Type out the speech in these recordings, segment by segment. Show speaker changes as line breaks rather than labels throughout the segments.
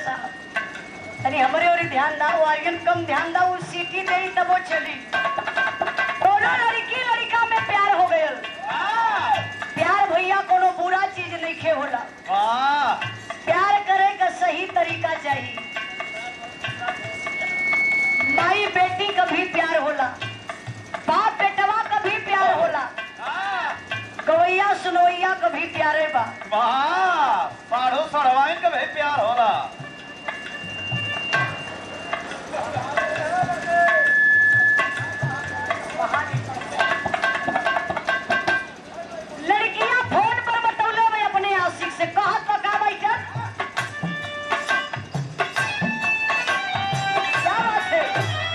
साहब तनी हमरे और ध्यान दाओ आर्यन कम ध्यान दाओ सीटी दे तब वो चली कोनो लड़की लड़का में प्यार हो गयल प्यार भैया कोनो बुरा चीज नहीं खे होला
वाह
प्यार करे का सही तरीका चाहिए माई बेटी का भी प्यार होला बाप बेटवा का भी प्यार होला गवैया सुनवैया का भी प्यारे बा
वाह पाढ़ो सड़वाइन का भाई प्यार होला
लड़कियां फोन पर बतौले में अपने आशिक से कहत तो का भाई चल क्या बात है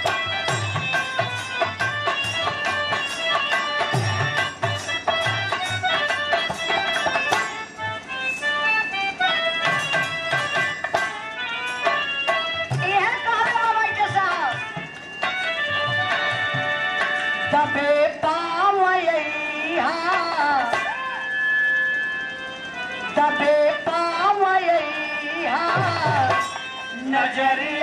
यह कहत बा भाई साहब तबे पावैहा तबे पावैहा नजरी